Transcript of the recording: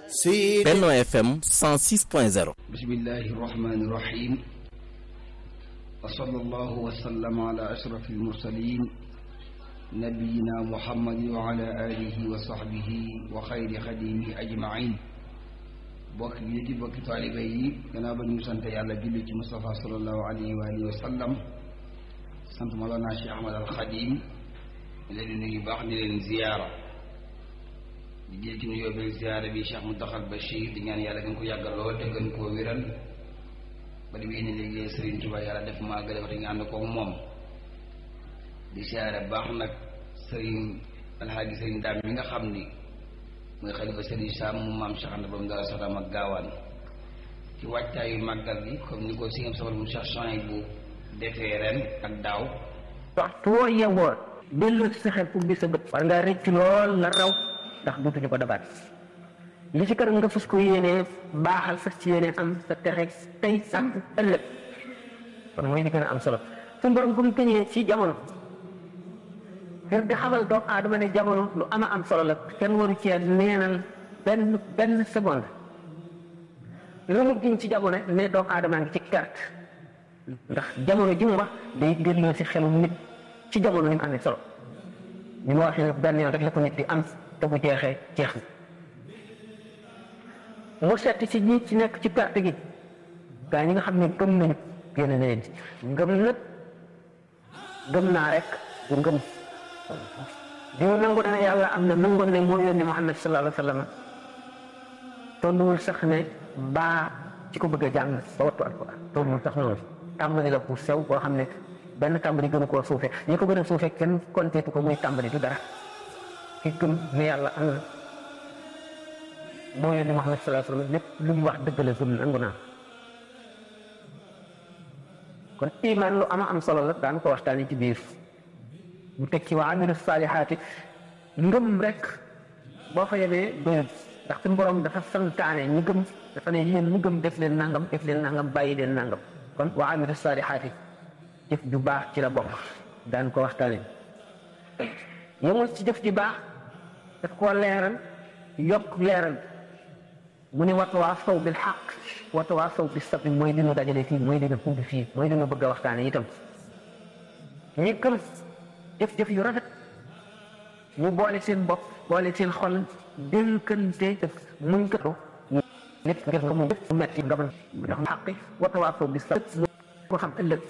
si Benno FM 106.0 bismillahi irrahmani irrahim wa sallallahu wa sallama ala ashrafi almursalin nabiyina muhammadin wa ala alihi wa sahbihi wa xayri xadimihi ajmain bokk yi ci bokki taaliba yi gannaaw ba ñu sant yàlla julli ci Mustafa sallallahu alayhi wa alihi wa sallam sant Mawlana Cheikh Ahmad al Xadim leen di nuyu baax di leen ziyaara di jël ci nuyoo bi ziyaara bi Cheikh Mountakha Bachir di ñaan yàlla gën ko yàggal lool te gën koo wéral ba di wéy ne liggéey Serigne Touba yàlla def maa gën a te nga ànd koog moom di ziyaara baax nag Serigne Alhaaji Serigne Dame mi nga xam ni mooy xalifa Serigne Sam mu maam Cheikh Anta Bam dara Salaam ak gaawaan ci wàccaayu màggal bi comme ni ko si ngam sabal mu Cheikh Chouaïb bu defee ren ak daaw waxtu woo yeewoo dellu ci sa xel pour bi sa bët war ngaa rëcc lool la raw ndax dutuñu ko dabaat li ci kër nga fas ko yéenee baaxal fas ci yéenee am sa texe tey ak ëllëg kon mooy li gën a am solo suñu borom bu mu tëñee ci jamono ngir di xamal doomu aadama ne jamono lu ama am solo la kenn waru cee neenal benn benn seconde lu mu giñ ci jamono ne doomu aadama ngi ci carte ndax jamono ji mu wax day delloo si xelu nit ci jamono yi mu amee solo ni ma waxee benn yoon rek la ko nit di am te bu jeexee jeex na mu setti ci ñi ci nekk ci perte gi gaa ñi nga xam ne gëm nañu génn na leen ci ngëm nag gëm naa rek ngëm diw nangu na ne yàlla am na nangu ne moo yónni Muhammad sallallahu alayhi wa sallam tolluwul sax ne baa ci ko bëgg a jàng ba wattu alquran tolluwul sax noonu tàmbali la pour sew boo xam ne benn tàmbali gën a koo suufe ñi ko gën a suufe kenn konteetu ko muy tàmbali du dara ki gëm ne yàlla am na moo yónni Muhammad sallallahu alayhi wa sallam lépp lu mu wax dëgg la gëm nangu naa kon iman lu ama am solo la daan ko waxtaani ci biir mu teg ci waa amilu saalihaati ngëm rek boo fa yemee doyul ndax suñu borom dafa santaane ñu gëm dafa ne yéen ñu gëm def leen nangam def leen nangam bàyyi leen nangam kon waa amilu saalihaati jëf ju baax ci la bokk daan ko waxtaane yemul ci jëf ju baax daf koo leeral yokk leeral mu ne watawaasaw bil xaq watawaasaw bis sabri mooy li ñu dajale fii mooy li ñu fumbi fii mooy li ñu bëgg a waxtaane itam ñi gëm jëf-jëf yu rafet ñu boole seen bopp boole seen xol dénkante def muñ ko nit ngir nga mu metti nga mën xaqi watawaasaw bis sabri ko xam ëllëg